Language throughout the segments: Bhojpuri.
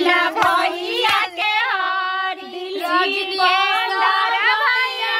बिना भैया के हर दिल बंदर भैया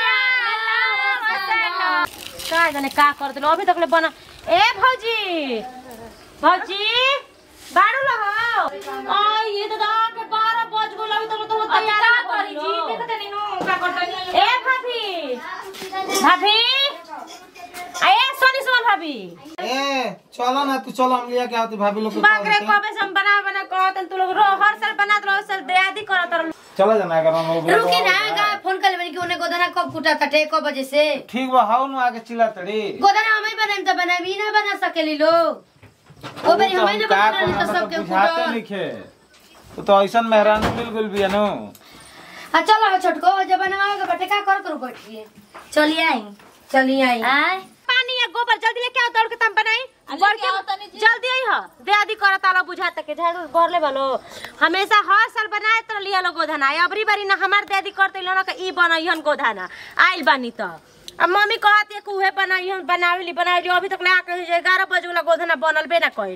का जाने का कर दिलो अभी तक ले बना ए भौजी भौजी बाड़ू लहो आ ये तो दा के 12 बज गेल अभी तक तो अब तैयार का कर करी जी देखत नहीं नो का करतनी ए भाभी भाभी आए सोनी सुमन भाभी ए चलो ना तू चलो हम लिया के आती भाभी लोग के बाप रे कॉल से। कबे से हम बना बना कहत तू लोग रो हर साल बनात रहो साल दयादी करत रहो चला जाना अगर हम लोग रुकी ना गा फोन कर लेबनी कि उन्हें गोदना कब फूटा कटे कब बजे से ठीक बा हाउ ना आके चिल्ला तड़ी गोदना हमें बनाएम त बनाबी ना बना सकेली लोग ओ बेरी हमें ना का बना तो सबके बुझाते फूटा लिखे तू तो ऐसन मेहरान बिल्कुल भी है नो आ चलो हो छोटको जब बनावे के बटे का कर करू बैठिए चलिए आई चलिए आई आय पानी या गोबर जल्दी लेके आओ दौड़ के तम बनाई बढ़ के जल्दी आई हो दयादी करत आलो बुझात के झाड़ू घर ले बनो हमेशा हर साल बनाए तो लिया लो गोधना अबरी बारी ना हमार दयादी करते लो ना कि ई बनइहन गोधना आइल बानी तो अब मम्मी कहत है कि उहे बनाइहन बनावेली बनावेली अभी तक ले आके जे 11 बजे वाला गोधना बनल बे ना कइल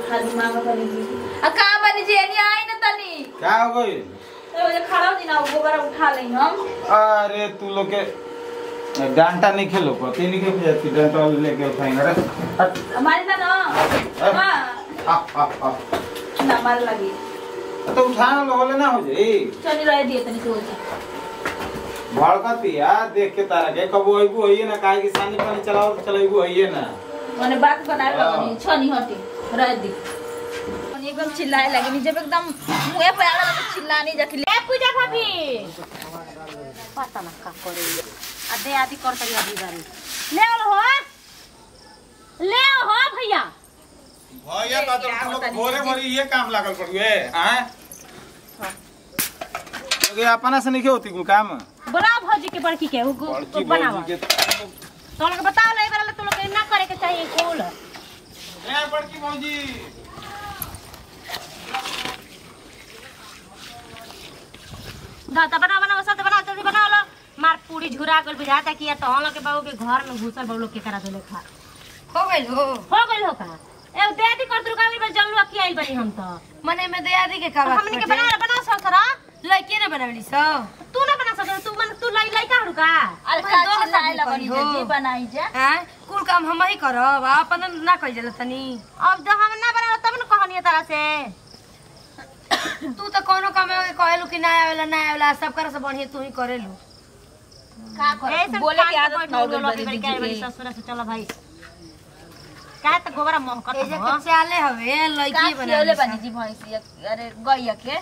आ का बनी जी एनी आई न तनी क्या हो गई तो ये खड़ा दिन आओ गोबर उठा ले हम अरे तू लोग के डांटा नहीं खेलो को तीन के जाती डांटा लेके उठाएंगे अरे हट, हमारी ना ना हां आ, आ, आ। ना मार लगी तो उठाना लो बोले ना हो जाई चली रह दिए तनी तो जी भड़कती यार देख के तारा के कबो अइबू होइए ना काहे कि सानी पानी चलाओ तो चलाइबू होइए ना माने बात बनाए हाँ। लगनी छनी हटी रह दी माने एकदम चिल्लाए लगी जब एकदम मुंह पे आला तो चिल्लानी जाके ए पूजा भाभी पता ना का करे आ दयादी करत रही अभी बारी ले आओ हो ले आओ हो भैया भैया का तो तुम लोग भोरे भोरे ये काम लागल पड़ुए हैं लोगे अपना से नहीं होती कुल काम बड़ा भौजी के बड़की के उ बड़की बनावा भौजी के तो लोग बताओ ले वाला तो लोग के ना करे के चाहिए कुल ए बड़की भौजी दाता बना बना सब बना जल्दी बना लो मार पूरी झुरा गल बुझाता कि या तो हम लोग के बाबू के घर में घुसल बाबू लोग के करा देले खा हो गइल हो हो गइल हो का ए देती कर दुर्गा में जल्लू अखी आइल बनी हम तो मने में दयादी के का बात हमनी के बना बना सकरा लड़के ना बनावली सब तू ना बना सकरा तू मन तू लाई लाई का हड़ू का अरे मैं का दो चिल्लाए हजार लगनी रुपया हो। जी बनाई जा हैं कुल काम हम ही करब अपन ना कइल जाला तनी अब जब हम ना बना तब न कहनी तरह से तू तो कोनो काम में कहेलू कि ना आवेला ना आवेला सब कर से बढ़िया तू ही करेलू का ए, सब बोले के खाट आदत पर ना हो बैठो, लोग गई के बड़ी बड़ी बड़ी जी ससुर से चलो भाई का त गोबरा महकत ए जे हो कच्चे आले हवे का लड़की खियोले बनावली बनी जी भैंसी अरे गैया के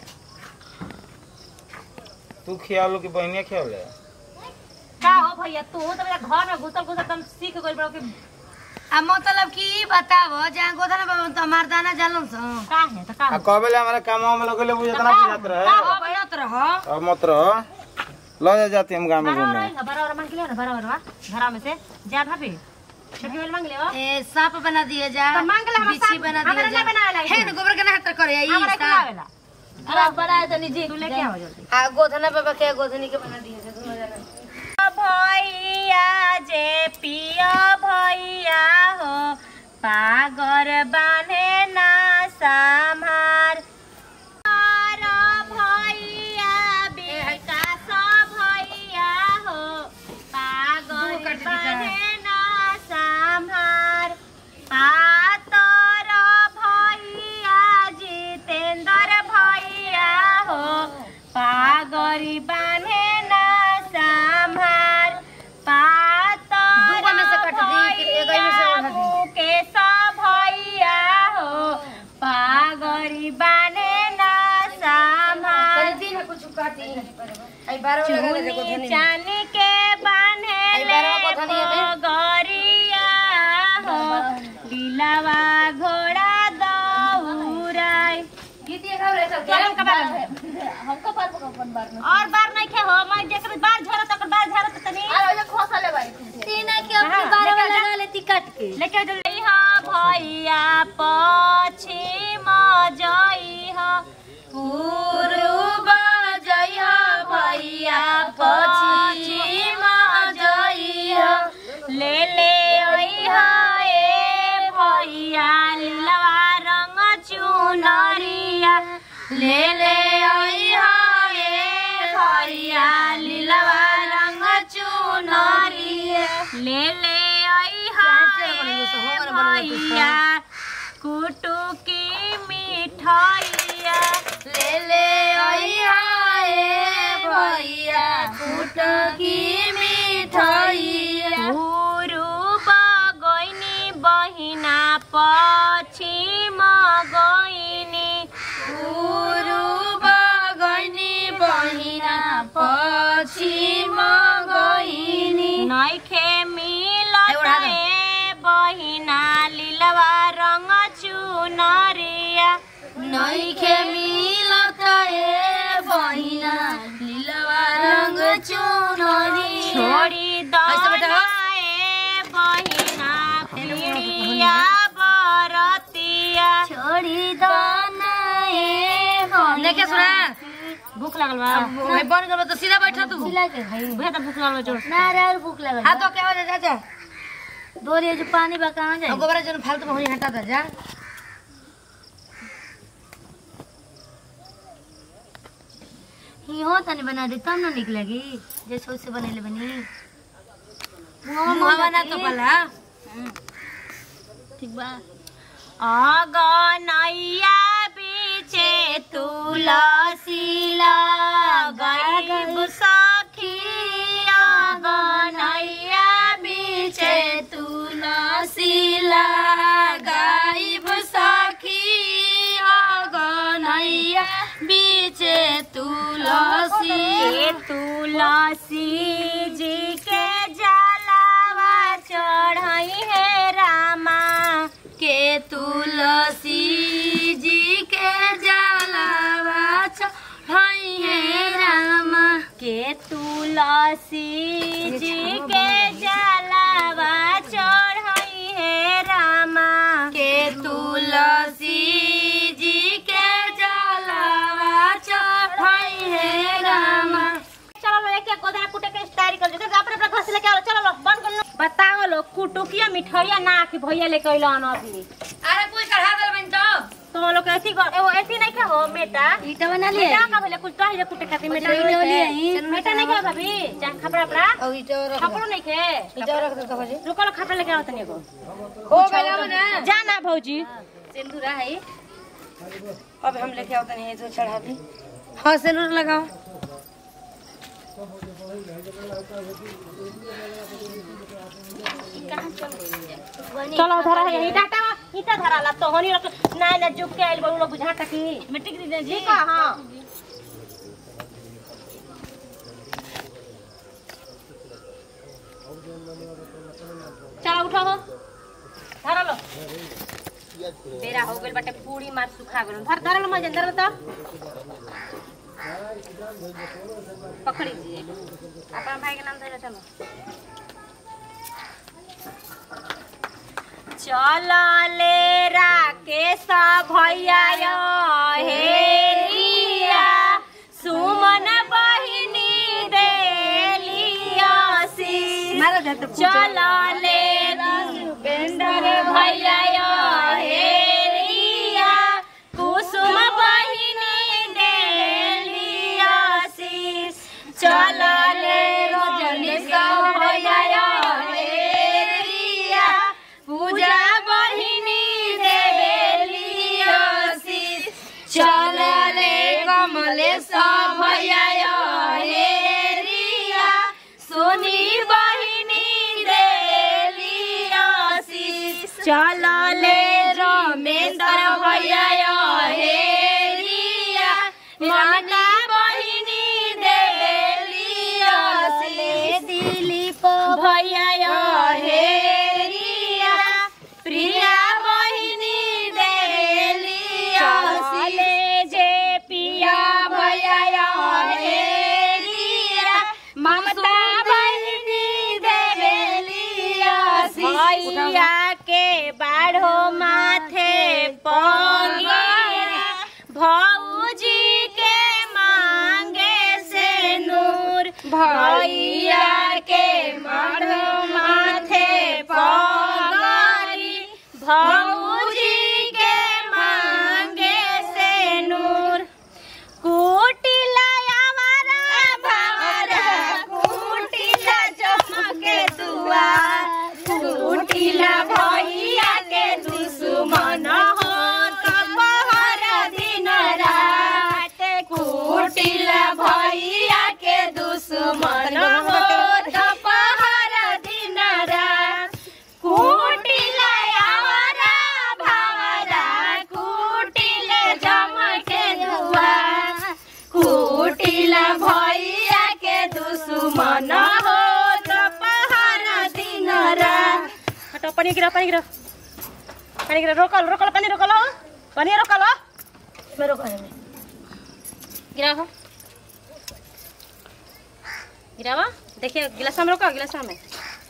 तू खियालो कि बहनिया खियाले का हो भैया तू तो मेरा घर में घुसल घुसल तुम सीख गइल बड़ो कि आ मतलब कि ई बतावो जहाँ गोदना बाबा तो हमार दाना जालन स का है त का आ कबेले हमारे काम में लगले बुझे तना बुझात रहे हो बनत रह अब मत रहो लो जा जाती हम गांव में बराबर घूमने है बराबर मांग लिया ना बराबर वा घर में से जा भाभी छोटी वाली मांग लियो ए सांप बना दिए जा तो मांग ले, हम बिच्छी सांप- बना हमरा दिए जा ना बनावेला हे न गोबर के ना हाथ करे आई हमरा के आवेला अरे बनाए तनी जी तू लेके आओ जल्दी आ गोधना बाबा के गोधनी के बना दिए जा दोनों जना भैया जे पिया भैया हो पागर बाने ना संभार और भैया विकास भैया हो पागर बाने ना संभार पातर भैया जितेंद्र भैया हो पागरी बाने ना संभार पातर दूगो में से कट दी, कि एगो में से उठा दी? के सब भैया हो पागरी बाने ना संभार पर दिन कुछ काटी आई बारह वाला लगा दे चुनी गोधनी चानी के बान्हे आई बारह को धनिया दे। गरिया हो दिलवा घोड़ा दौड़ाई गीत ये गाव रे सब चलम का बार हमको पर अपन बार में और बार नहीं खे हो मैं जेकर बार झरा तक बार झरा त तनी अरे ओजे खोसले बाई तीना के अपनी बारह वाला लगा लेती काट के लेके जल्दी हा भैया पछिम जई हा पूर्व जय भैया पश्चिम जय ले ले ओई हा ए भैया लीलवा रंग चुनरिया ले ले भैया कुटू की मिठाइया ले ले आइया ए भैया कुट की मिठाइया पूर्व गइनी बहिना पश्चिम गइनी पूर्व गइनी बहिना पश्चिम गइनी नैखे मिलत एउटा हात। ए बहिना लिलवा रंग चुनरिया नैखे मिलत ए बहिना लीलवा रंग चुनरी छोड़ी ऐसे बेटा, दना हाँ। ए बहिना पीड़िया बरतिया छोड़ी दाना ए बहिना लेके सुना भूख लागल बा भाई बन गल तो सीधा बैठा तू भैया त भूख लागल जोर ना रे और भूख लगल हां तो क्या हो जा जा दोरी जो पानी बा कहां जाए गोबरा जन फालतू में होई हटा दे जा ही हो तनी बना दे तब ना निक लगी जैसे उससे बनेले बनी मुंह बना तो पला ठीक बा अगनैया बिचे तुलसी लगाइब सखी अगनैया बिचे तुलसी लगाइब सखी अगनैया बीचे तुलसी के तुलसी जी के जलावा चढ़ई है रामा के तुलसी जी के जलावा चढ़ई है रामा के तुलसी जी के जलावा चढ़ई है रामा के तुलसी जी के जलावा चढ़ई है रामा चलो लो एक एक गोदना कुटे के तैयारी कर दे अपने अपने घर से लेके आओ चलो लो बंद कर लो बताओ लो कुटुकिया मिठाइया ना कि भैया लेके अइलो न अभी अरे कुछ चढ़ा दे बन तो तो लोग ऐसी कर एगो ऐसी नहीं खा हो मेटा ईटा बना लिए मेटा का भले कुछ तो है कुटे खातिर मेटा ईटा नहीं लिए है हैं। मेटा नहीं खा भाभी जा खपड़ा अपना और ईटा रख खपड़ो नहीं खे ईटा रख दे तो बजे रुको लो खपड़ा लेके आओ तनी को हो गया बना जा ना भौजी सिंदूरा है अब हम लेके आओ तनी तो चढ़ा दी हाँ सिंदूर लगाओ चलो धरा है ईटा टा ईटा धरा ला तो होनी रख ना ना जुक के आइल बड़ू बुझा तकी मिट्टी की दे जी का हां चलो उठो हो धरा लो बेरा हो गइल बाटे पूरी मार सुखा गइल धर धर लो मजे धर लो तो पकड़ी दीजिए अपना भाई के नाम धरे चलो चलले राकेश भैया हेरिया सुमन बहिनी देलिया मारा जाए तो चलले बेंदर भैया हेरिया कुसुम बहिनी देलिया चलले रजनी भैया हेरिया पूजा बहिनी देवेलिया चलले कमलेश भैया हेरिया सोनी बहिनी देलिया चलले रमेंद्र भैया हेरिया ममता बहिनी देलिया दिलीप भैया हेरिया प्रिया बहिनी देलिया चले जे पिया भैया हेरिया ममता बहिनी देवेलिया भैया के बाढ़ो माथे पगिया भौजी के पानी गिरा पानी गिरा पानी गिरा रोकल रोकल पानी रोकल हो पानी रोकल हो मेरे को है गिरा हो गिरावा देखिए गिलास में रोको गिलास में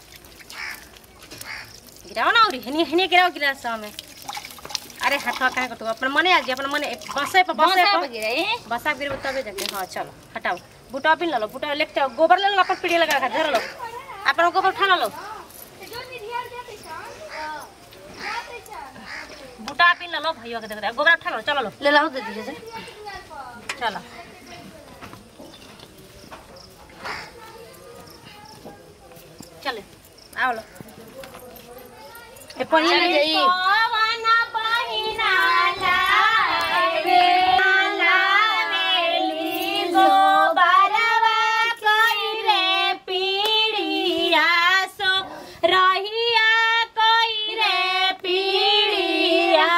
गिराओ ना और हनी हनी गिराओ गिलास में अरे हटवा कहाँ करतो अपन मने आ जी अपन मने बसे पे बसे बसा पे गिरे बसा गिर तबे जाके हाँ चलो हटाओ बूटा पिन लो बूटा लेके जाओ गोबर ले लो अपन पीढ़ी लगा के धर लो अपन गोबर उठा लो बूटा पिन लो भैया के देख रहे गोबर उठा लो चलो लो ले लाओ दे दीजिए से चलो चले आओ लो ए पानी चले ले जाई। पवन बहिना लागे लावेली गोबरवा कोई रे पीड़िया सो रहिया कोई रे पीड़िया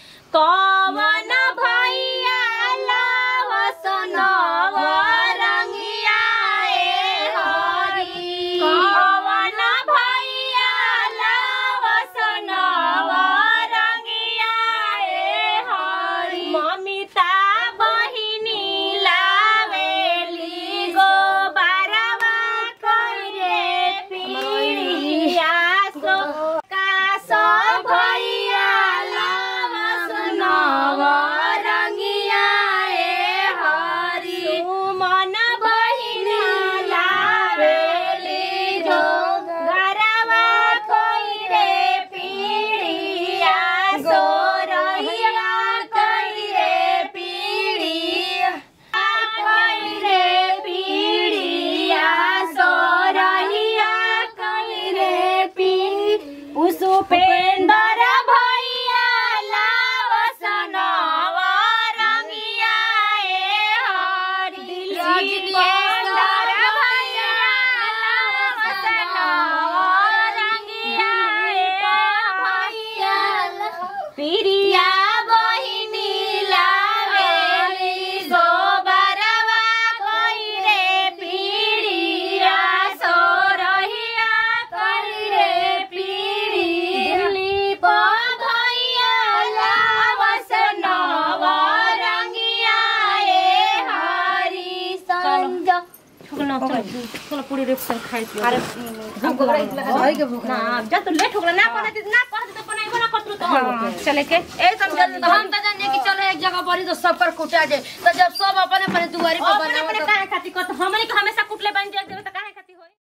कवन भैया लावस नव रंगिया ए हरी कवन भैया लावस नव रंगिया ए हरी ममिता बहिनी लावेली गोबरवा करे पीड़िया सो कासो भैया लावस नव रंगिया ए हरी मन बहिनी लावेली जो गरवा कोई रे पीड़िया सो रहिया कोई रे पीड़िया कोई रे पीड़िया सो रहिया कोई रे पीड़ी उपेंदर भैया लावस नव रंगिया ए हरी उपेंदर भैया लावस नव रंगिया ए भैया प्रिया बहिनी लावेली गोबरवा कोई रे पीड़िया सो रहिया कोई रे पीड़ी दिलीप भैया लावस नव रंगिया ए हरी संग चलो चलो पूरी रेप से खाई पियो अरे हमको भाई के भूख ना जब तो लेट हो गया ना पढ़े ना पढ़े तो बनाइबो ना करतु तो हाँ। चले के ए समझ तो हम तो जाने कि चलो एक जगह बड़ी तो सब पर कुटा जाए तो जब सब अपने अपने दुआरी पर अपने अपने बनाओ काहे खातिर करत हमनी के हमेशा कुटले बन जाए तो काहे खातिर